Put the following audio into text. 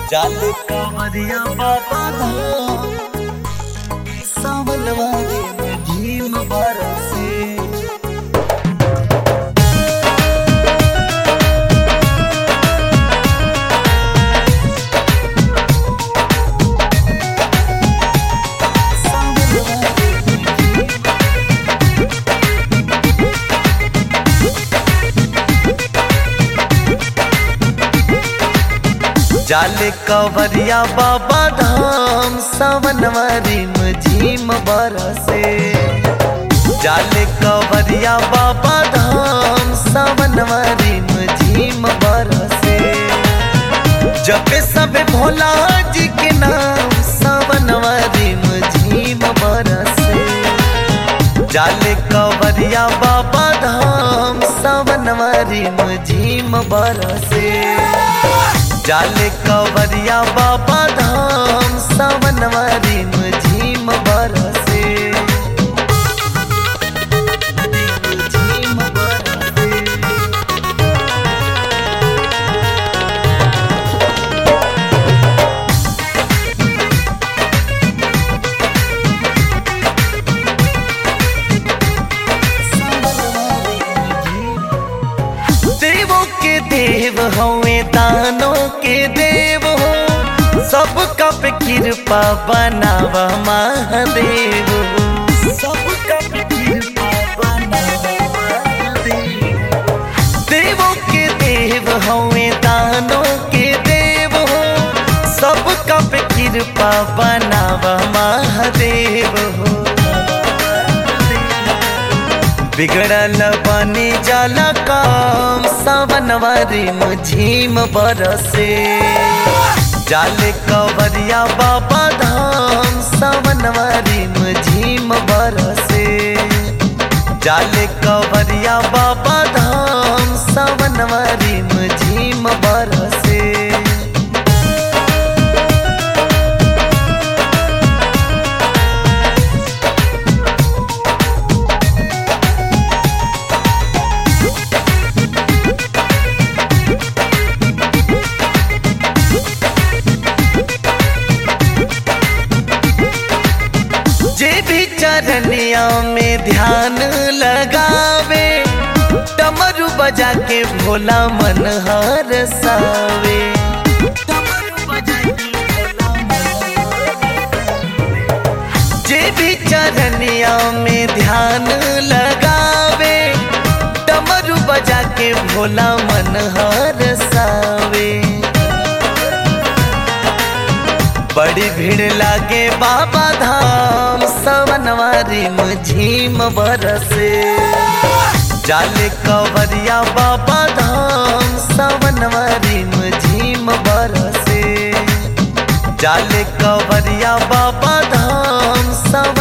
जाले कांवरिया बाबा धाम सावन वाले में झीम बरसे जाले कवरिया बाबा धाम सावन रिम झीम बरसे जाले कवरिया बाबा धाम सावन रिम झीम बरसे जपे सब भोला जी के नाम सावन रिम झीम बरसे जाले कवरिया बाबा धाम सावन रिम झीम बरसे जाले कवरिया बाबा धाम सावन रिम झीम बरसे झीम बरसे देवों के देव हवे दानों के देव हो सबका पे कृपा बनावा महादेव सबका पे कृपा बनावा महादेव देवों के देव हवे दानों के देव हो सबका पे कृपा बनावा महादेव हो बिगड़ल बनी जाला काम सावन रिम झीम बरसे जाले कवरिया बाबा धाम सावन रिम झीम बरसे जाले कवरिया बाबा धाम सावन रिम झीम बरसे जे भी चरनिया में ध्यान लगावे डमरू बजा के भोला मन हर सावे जे भी चरनिया में ध्यान लगावे डमरू बजा के भोला मन हर सावे बड़ी भीड़ लागे बाबा धाम सवनवा रिम झीम बरसे जाले कवरिया बाबा धाम सवनवा रिम झीम बरसे जाले कवरिया बाबा धाम सव